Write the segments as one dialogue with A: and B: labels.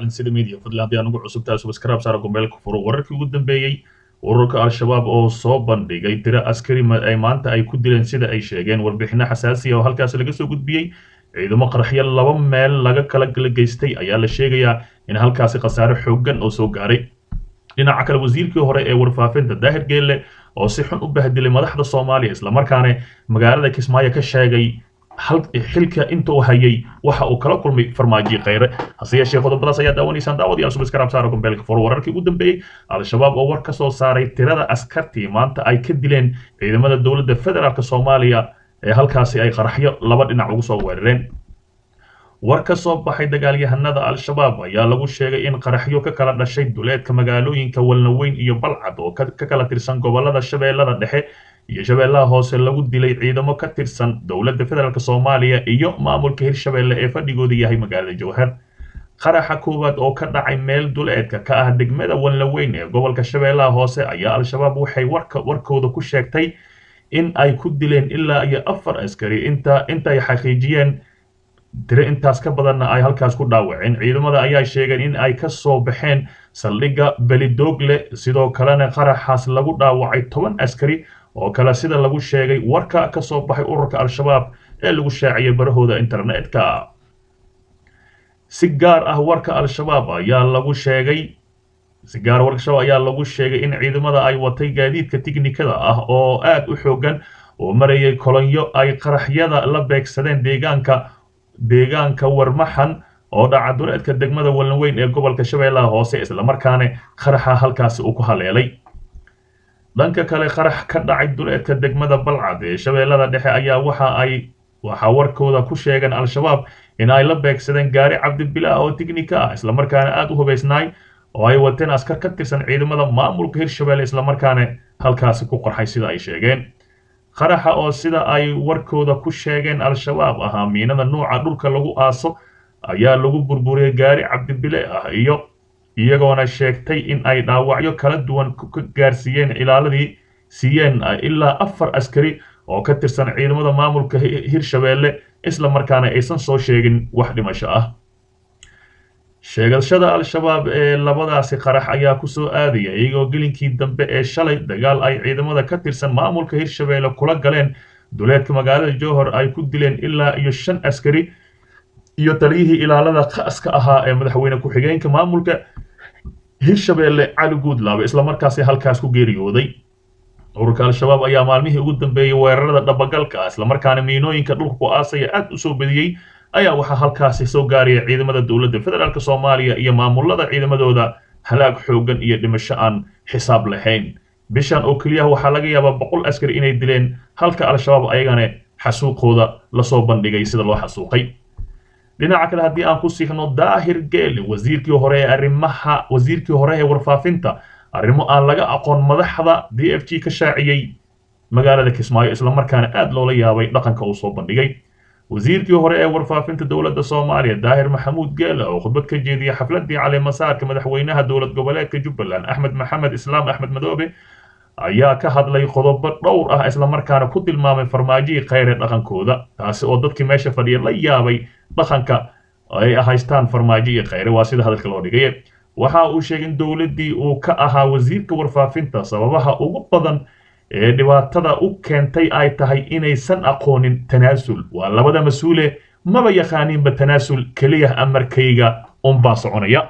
A: calinsida media fadlan haddii aan ugu cusub tahay subscribe saara gombeelka furo wararkii ugu dambeeyey ururka al-shabaab oo soo bandhigay tiro askari ay maanta ay ku dileen sida ay sheegeen warbixino xasaasiya oo halkaasi laga soo gudbiyey ciidamo qaraxyo laba meel laga kala gala geystay ayaa la sheegayaa in halkaasi khasaare xooggan oo soo gaaray dhinaca kale wasiirkii hore ee warfaafinta daahir geelle oo si xun u bahdilay madaxda soomaaliya islamarkaana magaalada kismaayo ka sheegay xilka inta uu hayay waxa uu kala kulmay farmaajo khayre hase yeeshee qodobadaas ayaa daawanaysaan daawadayaal subscribe saara gombeelka furo wararkii ugu dambeeyey al-shabaab oo war ka soo saaray tirada askartii maanta ay ka dileen ciidamada dowladda federaalk soomaaliya ee halkaasi ay qaraxyo laba dhinac ugu soo weerareen war ka soo baxay dagaalyahanada al-shabaab ayaa lagu sheegay in qaraxyo ka kala dhashay duleedka magaalooyinka walnaweyn iyo balcad oo ka kala tirsan gobolada shabeellada dhexe iyo shabeellaha hoose lagu dilay ciidamo ka tirsan dowladda federaalk soomaaliya iyo maamulka hirshabeelle ee fadhigooda yahay magaalada jowhar qaraxa koowaad oo ka dhacay meel duleedka ka ah degmada walnaweyn ee gobolka shabeellaha hoose ayaa al-shabaab waxay warkooda ku sheegtay in ay ku dileen ilaa iyo afar askari inta intay xaqiijiyeen tiro intaas ka badanna ay halkaas ku dhaawaceen ciidamada ayaa sheegeen in ay ka soo baxeen saldhigga belidoogle sidoo kalena qaraxaas lagu dhaawacay toban askari oo kale sida lagu sheegay warka ka soo baxay ururka al-shabaab ee lagu shaaciyay barahooda internetka si gaar ah warka al-shabaab ayaa lagu sheegay si gaar warka shabaab ayaa lagu sheegay in ciidamada ay watay gaadiidka tiknikada ah oo aad u xoogan oo marayay kolonyo ay qaraxyada la beegsadeen deegaanka deegaanka warmaxan oo dhaca duleedka degmada walnaweyn ee gobolka shabeellaha hoose islamarkaana qaraxa halkaasi uu ku haleelay dhanka kale qarax ka dhacay duleedka degmada balcad ee shabeellada dhexe ayaa waxa ay waxaa warkooda ku sheegeen al-shabaab in ay la beegsadeen gaari cabdibilah oo tiknika ah islamarkaana aada u hubaysnaay oo ay wateen askar ka tirsan ciidamada maamulka hirshabeelle islamarkaana halkaasi ku qarxay sida ay sheegeen qaraxa oo sida ay warkooda ku sheegeen al-shabaab ahaa miinada nuuca dhulka lagu aaso ayaa lagu burburiyey gaari cabdibile ah iyo iyagoona sheegtay in ay dhaawacyo kala duwan ka gaarsiiyeen ilaaladii siiyeen ilaa afar askari oo ka tirsan ciidamada maamulka hirshabeelle isla markaana aysan soo sheegin wax dhimasho ah sheegashada al-shabaab ee labadaasi qarax ayaa kusoo aadaya iyagoo gelinkii dambe ee shalay dagaal ay ciidamada ka tirsan maamulka hirshabeelle kula galeen duleedka magaalada jowhor ay ku dileen ilaa iyo shan askari iyo taliyihii ilaalada khaaska ahaa ee madaxweyne ku-xigeenka maamulka hirshabeelle cali guudlaabe islamarkaasi halkaas ku geeriyooday ururka al-shabaab ayaa maalmihii ugu dambeeyey weerarada dhabagalka ah islamarkaana miinooyinka dhulka ku aasaya aad u soo badiyey ayaa waxaa halkaasi soo gaaraya ciidamada dowladda federaalk soomaaliya iyo maamulada ciidamadooda halaag xoogan iyo dhimasho aan xisaab lahayn bishan oo keliyaha waxaa laga yaabaa boqol askari inay dileen halka al-shabaab ayagana xasuuqooda lasoo bandhigay sida loo xasuuqay dhinaca kale haddii aan ku siixno daahir geele wasiirkii hore ee arrimaha wasiirkii hore ee warfaafinta arrimo aan laga aqoon madaxda d f g ka shaaciyey magaalada kismaayo islamarkaana aada loola yaabay dhaqanka uu soo bandhigay wasiirkii hore ee warfaafinta dowladda soomaaliya daahir maxamuud geele oo khudbad ka jeediyay xafladii caleemasaarka madaxweynaha dowlad goboleedka jubbaland axmed maxamed islaam axmed madoobe ayaa ka hadlay qodobo dhowr ah islamarkaana ku tilmaamay farmaajihii khayre dhaqankooda taasi oo dadkii meesha fadhiya la yaabay dhaqanka ay haystaan farmaajo iyo khayre waa sida hadalka loo dhigay waxa uu sheegay in dowladdii uu ka ahaa wasiirka warfaafinta sababaha ugu badan ee dhibaatada u keentay ay tahay inaysan aqoonin tanaasul waa labada mas-uule maba yaqaaniinba tanaasul keliya amarkayga unbaa soconaya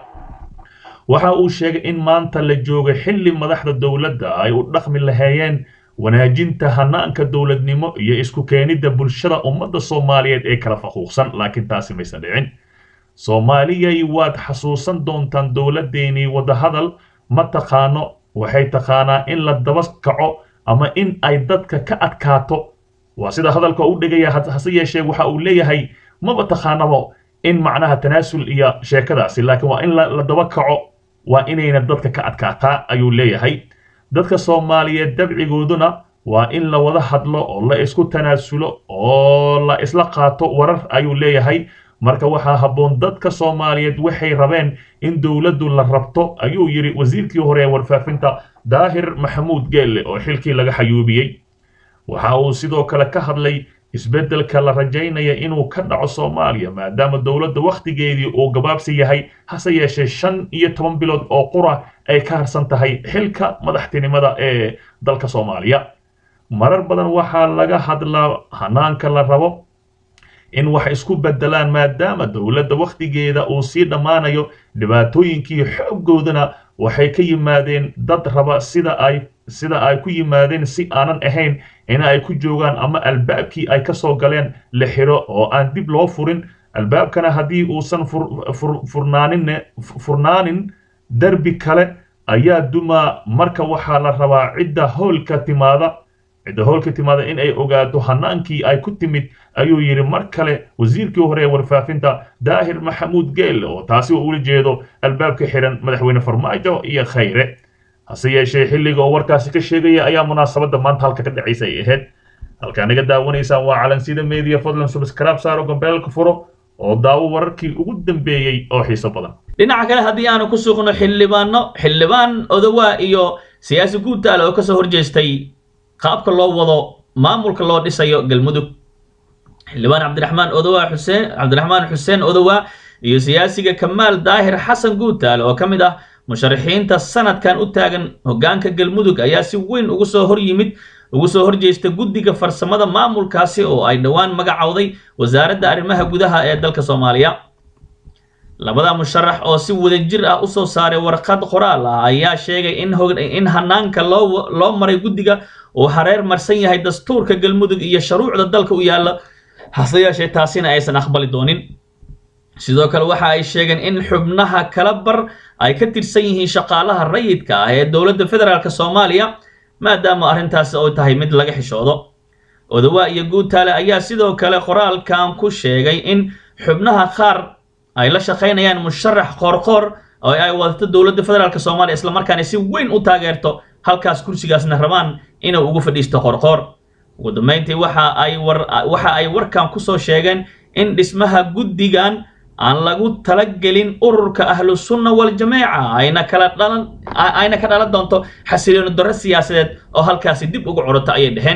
A: waxa uu sheegay in maanta la joogay xilli madaxda dowladda ay u dhaqmi lahaayeen wanaajinta hanaanka dowladnimo iyo isku keenidda bulshada ummadda soomaaliyeed ee kala faquuqsan laakiin taasi maysan dhicin soomaaliyay waad xasuusan doontaan dowladdeenii wadahadal ma taqaano waxay taqaanaa in la daba kaco ama in ay dadka ka adkaato waa sida hadalka u dhigaya hase yeeshee waxa uu leeyahay maba taqaanabo in macnaha tanaasul iyo sheekadaasi laakiin waa in la daba kaco waa inayna dadka ka adkaataa ayuu leeyahay dadka soomaaliyeed dabcigooduna waa in la wada hadlo oo la isku tanaasulo oo la isla qaato warar ayuu leeyahay marka waxaa habboon dadka soomaaliyeed waxay rabeen in dowladdu la rabto ayuu yidhi wasiirkii hore ee warfaafinta daahir maxamuud geelle oo xilkii laga xayuubiyey waxa uu sidoo kale ka hadlay isbeddelka la rajaynaya inuu ka dhaco soomaaliya maadaama dowladda wakhtigeedii uu gabaabsi yahay hase yeeshee shan iyo toban bilood oo qura ay ka harsan tahay xilka madaxtinimada ee dalka soomaaliya marar badan waxaa laga hadlaa hanaanka la rabo in wax isku beddelaan maadaama dowladda wakhtigeeda uu sii dhammaanayo dhibaatooyinkii xooggoodana waxay ka yimaadeen dad raba sida ay sida ay ku yimaadeen si aanan ahayn in ay ku joogaan ama albaabkii ay ka soo galeen la xiro oo aan dib loo furin albaabkana haddii uusan furnaanin furnaanin derbi kale ayaa dumaa marka waxaa la rabaa cidda howlka timaada cidda howlka timaada in ay ogaato hanaankii ay ku timid ayuu yidhi mar kale wasiirkii hore ee warfaafinta daahir maxamuud geel oo taasi uu ula jeedo albaabka xiran madaxweyne farmaajo iyo khayre hase yeeshee xilliga oo warkaasi ka sheegaya ayaa munaasabadda maanta halka ka dhacaysa ay ahayd halkaa naga daawanaysaan waa calansida media fadlan subscribe saaro gambeelka furo oo daawo wararkii ugu dambeeyey oo xiiso badan
B: dhinaca kale haddii aanu ku suuqno xildhibaano xildhibaan odawaa iyo siyaasi guutaale oo kasoo horjeestay qaabka loo wado maamulka loo dhisayo galmudug xildhibaan cabdiraxmaan odawaa xuseen cabdiraxmaan xuseen odawaa iyo siyaasiga kamaal daahir xasan guutaale oo ka mid ah musharaxiinta sanadkan u taagan hoggaanka galmudug ayaa si weyn ugu soo hor yimid ugu soo horjeesta guddiga farsamada maamulkaasi oo ay dhowaan magacowday wasaaradda arrimaha gudaha ee dalka soomaaliya labada musharax oo si wadajir ah usoo saaray warqad qoraal ah ayaa sheegay in in hanaanka loo loo maray guddiga uu hareer marsan yahay dastuurka galmudug iyo shuruucda dalka u yaalla hase yeeshee taasina aysan aqbali doonin sidoo kale waxa ay sheegeen in xubnaha kala bar ay ka tirsan yihiin shaqaalaha rayidka ah ee dowladda federaalk soomaaliya maadaama arrintaasi oo tahay mid laga xishoodo odawaa iyo guutaale ayaa sidoo kale qoraalkan ku sheegay in xubnaha qaar ay la shaqaynayaan musharax qoorqoor oo ay wadato dowladda federaalk soomaaliya islamarkaana si weyn u taageerto halkaas kursigaasna rabaan inuu ugu fadhiisto qoorqoor ugu dambeyntii waxa ay war waxa ay warkan kusoo sheegeen in dhismaha guddigan aan lagu talagelin ururka ahlu sunna waljamaaca ayna kala dhalan ayna ka dhalan doonto xasilooni darro siyaasadeed oo halkaasi dib ugu curato ayay dheheen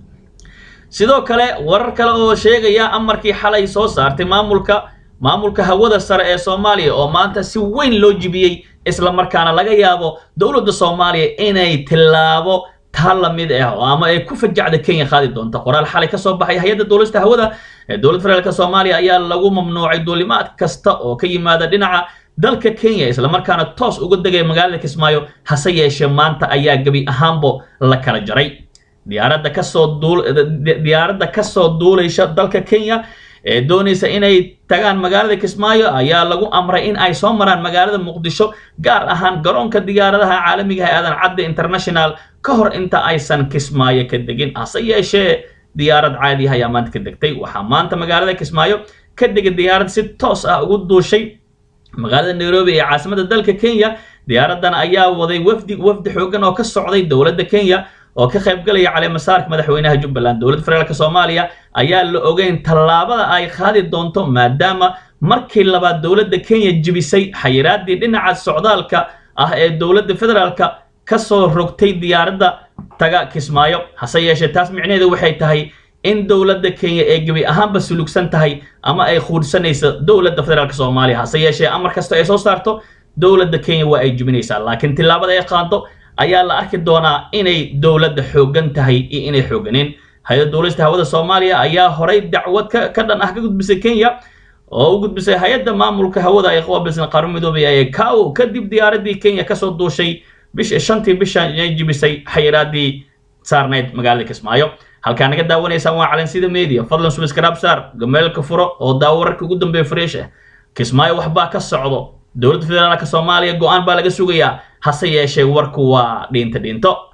B: sidoo kale warar kale oo sheegaya amarkii xalay soo saartay maamulka maamulka hawada sare ee soomaaliya oo maanta si weyn loo jibiyey isla markaana laga yaabo dowladda soomaaliya inay tillaabo taa lamid ah ama ay ku fajacda kenya qaadi doonta qoraal xalay ka soo baxay hay-adda dowlasta hawada ee dowladda federaalk soomaaliya ayaa lagu mamnuucay duulimaad kasta oo ka yimaada dhinaca dalka kenya islamarkaana toos uga degaya magaalada kismaayo hase yeeshee maanta ayaa gebi ahaanbo la kala jaray diyaaradda kasoo duul diyaaradda kasoo duulaysa dalka kenya ee doonaysa inay tagaan magaalada kismaayo ayaa lagu amray in ay soo maraan magaalada muqdisho gaar ahaan garoonka diyaaradaha caalamiga ee aadan cadde international ka hor inta aysan kismaayo ka degin hase yeeshee diyaarad caadi ah ayaa maanta ka degtay waxaa maanta magaalada kismaayo ka degay diyaarad si toos ah ugu duushay magaalada nairobi ee caasimada dalka kenya diyaaraddan ayaa waday wafdi wafdi xoogan oo ka socday dowladda kenya oo ka qaybgalaya caleemasaarka madaxweynaha jubbaland dowladda federaalk soomaaliya ayaa la ogeyn tallaabada ay qaadi doonto maadaama markii labaad dowladda kenya jibisay xayiraadii dhinaca socdaalka ah ee dowladda federaalka kasoo rogtay diyaaradda taga kismaayo hase yeeshee taas micnaheedu waxay tahay in dowladda kenya ee gebi ahaanba sulugsan tahay ama ay quudhsanayso dowladda federaalk soomaaliya hase yeeshee amar kasta ay soo saarto dowladda kenya waa ay jibinaysaa laakiin tillaabada ay qaado ayaa la arki doonaa inay dowladda xooggan tahay iyo inay xoogganeen hay-adda dowlasta hawada soomaaliya ayaa horay dacwad ka dhan ah ka gudbisay kenya oo u gudbisay hay-adda maamulka hawada ay qaabilsan qaran midoobay ee kao kadib diyaaradii kenya kasoo duushay bish shantii bishan inay jibisay xayiraadii saarnayd magaalada kismaayo halkaa naga daawanaysaan waa calansida media fadlan subscribe saar gameelka furo oo daawo wararka ugu dambeeya fresh ah kismaayo waxbaa ka socdo dowladda federaalka soomaaliya go-aan baa laga sugayaa hase yeeshee warku waa dhiinta dhiinto